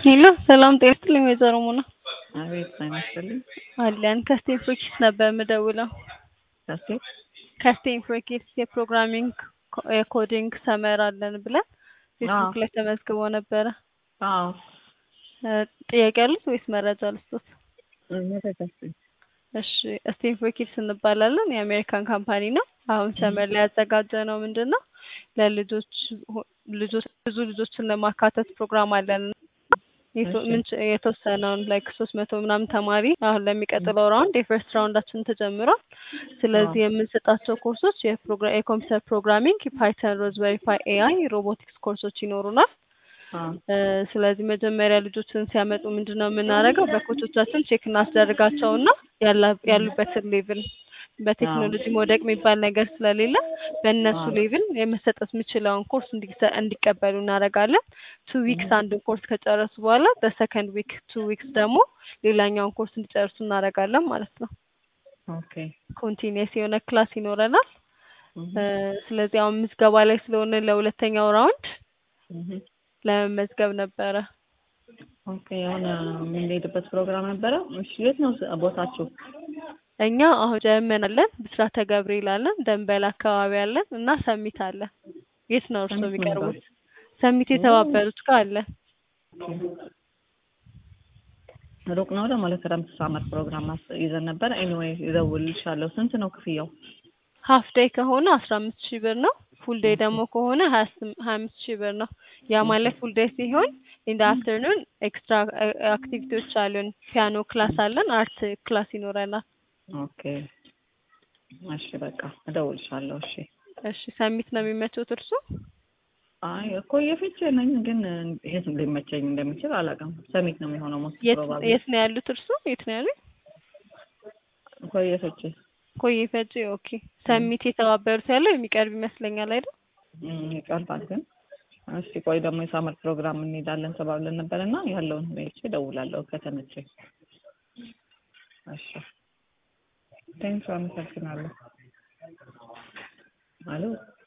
ሄሎ ሰላም ጤና ይስጥልኝ ወይዘሮ ሙና አቤት ጤና ይስጥልኝ። አለን ከስቴም ፎር ኪድስ ነበር የምደውለው። ከስቴት ከስቴም ፎር ኪድስ የፕሮግራሚንግ ኮ- የኮዲንግ ሰመር አለን ብለን ፌስቡክ ላይ ተመዝግቦ ነበረ። አዎ እ፣ ጥያቄ አሉት ወይስ መረጃ ልስጦት? መረጃችን እሺ ስቴም ፎር ኪድስ እንባላለን። የአሜሪካን ካምፓኒ ነው። አሁን ሰመር ላይ ያዘጋጀ ነው ምንድን ነው ለልጆች ሁ- ልጆች ብዙ ልጆችን ለማካተት ፕሮግራም አለን። የቶ- እሺ። ምን ች- የተወሰነውን ላይክ ሶስት መቶ ምናምን ተማሪ አሁን ለሚቀጥለው ራውንድ የፈርስት ራውንዳችን ተጀምሯል። ስለዚህ የምንሰጣቸው ኮርሶች የፕሮግራ- የኮምፒውተር ፕሮግራሚንግ፣ ፓይተን፣ ሮዝበሪ ፓይ ኤአይ፣ ሮቦቲክስ ኮርሶች ይኖሩናል። አዎ እ፣ ስለዚህ መጀመሪያ ልጆችን ሲያመጡ ምንድን ነው የምናደርገው? በኮቾቻችን ቼክ እናስደርጋቸውና ያላ- ያሉበትን ሌቭል በቴክኖሎጂ መውደቅ የሚባል ነገር ስለሌለ በእነሱ አዎ። ሌቭል የመሰጠት የሚችለውን ኮርስ እንዲሰ- እንዲቀበሉ እናደርጋለን። ቱ ዊክስ አንድን ኮርስ ከጨረሱ በኋላ በሰከንድ ዊክ ቱ ዊክስ ደግሞ ሌላኛውን ኮርስ እንዲጨርሱ እናደርጋለን ማለት ነው። ኦኬ ኮንቲኒየስ የሆነ ክላስ ይኖረናል። እህ፣ እ፣ ስለዚህ አሁን ምዝገባ ላይ ስለሆነ ለሁለተኛው ራውንድ እህ። ለመመዝገብ ነበረ። ኦኬ የሆነ የምንሄድበት ፕሮግራም ነበረ። እሺ የት ነው ስ- ቦታችሁ? እኛ አሁን ጀርመን አለን፣ ብስራተ ገብርኤል አለን፣ ደንበል አካባቢ አለን እና ሰሚት አለን። የት ነው እርስዎ ሰሚት ነው የሚቀርቡት? ሰሚት የተባበሩት ጋር አለን። ሩቅ ነው ለማለት ክረምት ሳመር ፕሮግራም አስ- ይዘን ነበር። ኤኒዌይ ይደውልልሻለሁ። ስንት ነው ክፍያው? ሀፍ ዴይ ከሆነ አስራ አምስት ሺህ ብር ነው። ፉል ዴይ ደግሞ ከሆነ ሀያ ስም- ሀያ አምስት ሺህ ብር ነው። ያ ማለት ፉል ዴይ ሲሆን ኢን ደ አፍተርኑን ኤክስትራ አክቲቪቲዎች አሉን። ፒያኖ ክላስ አለን፣ አርት ክላስ ይኖረናል። ኦኬ እሺ በቃ እደውልሻለሁ። እሺ እሺ ሰሚት ነው የሚመቸው እርሱ? አይ እኮ የፍቼ ነኝ ግን የት ሊመቸኝ እንደሚችል አላውቅም። ሰሚት ነው የሚሆነው ሞስት የት ፕሮባብሊ የት ነው ያሉት እርሱ? የት ነው ያሉት? እኮ የፍቼ ኮዬ ፈጬ። ኦኬ ሰሚት የተባበሩት ያለው የሚቀርብ ይመስለኛል አይደል? እም፣ ይቀርባል ግን እስቲ ቆይ ደግሞ የሳመር ፕሮግራም እንሄዳለን ተባብለን ነበር እና ያለውን ሁኔታ እደውላለሁ ከተመቸኝ። እሺ ቴንኪው አመሰግናለሁ። አሎ